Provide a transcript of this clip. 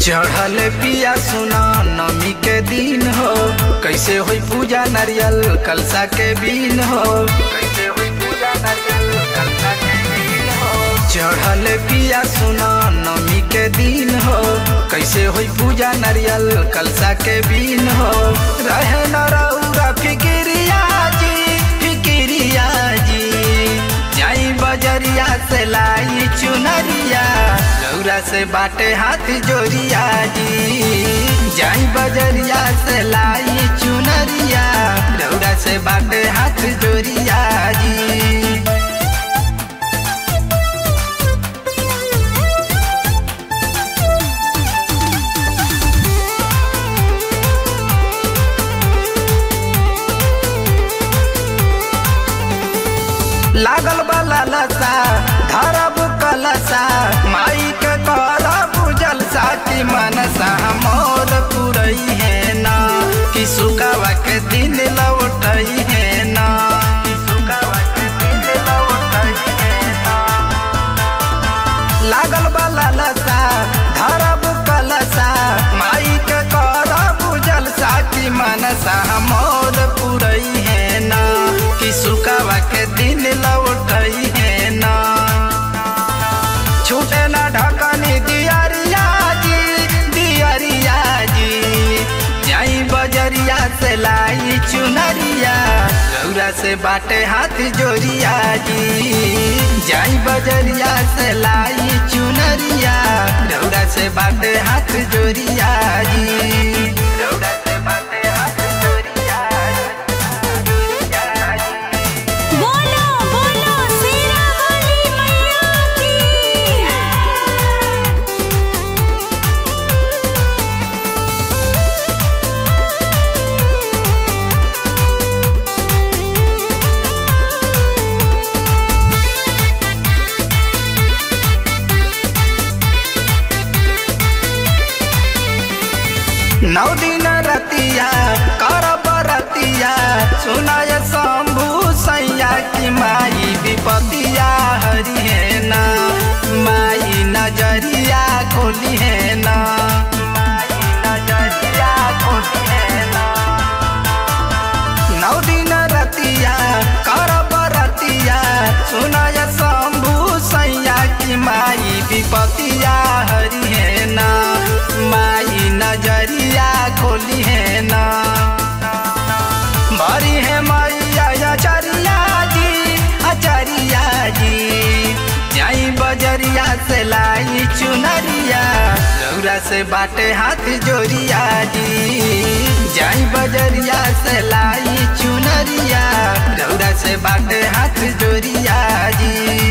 चढ़ल पिया सुना नमी के दिन हो कैसे होई पूजा नारियल कलसा के बीन हो कैसे होई पूजा नारियल कलसा के बीन हो चढ़ल पिया सुना नमी के दिन हो कैसे होई पूजा नारियल कलसा के बीन हो रहे न रौरा फिकिरिया जी फिकिरिया जी जाई बजरिया से लाई चुनरिया रौरा से बाटे हाथ जोरिया जी जाई बजरिया से लाई चुनरिया रौरा से बाटे हाथ जोरिया जी लागल बला लसा धरब कलसा माई के करब जलसा की मनसा मोर पुरई है ना कि सुकावा के दिन लौटई है ना कि सुकावा के दिन लौटई है ना लागल बला लसा धरब कलसा माई के करब जलसा की मनसा मोर पुरई है ना कि सुकावा के दिन लौटई है ना छूटे ना ढकनी दियरिया जी दियरिया जी जाई बजरिया से लाई चुनरिया रौरा से बाटे हाथ जोरिया जी जाई बजरिया से लाई चुनरिया रौरा से बाटे हाथ जोरिया जी रौरा से बाटे हाथ जोरिया जोरिया जी बोलो बोलो शेरा वाली मैया की नौ दिन रतिया करब रतिया सुनाय शंभु सैया की माई विपतिया हरि है ना माई नजरिया खोली है ना माई नजरिया खोली है ना नौ दिन रतिया करब रतिया सुनाय शंभु सैया की माई विपतिया हरि है ना माई नजरिया खोली है ना बड़ी है मैया अचरिया जी अचरिया जी जाई बजरिया से लाई चुनरिया रौरा से बाटे हाथ जोरिया जी जाई बजरिया से लाई चुनरिया रौरा से बाटे हाथ जोरिया जी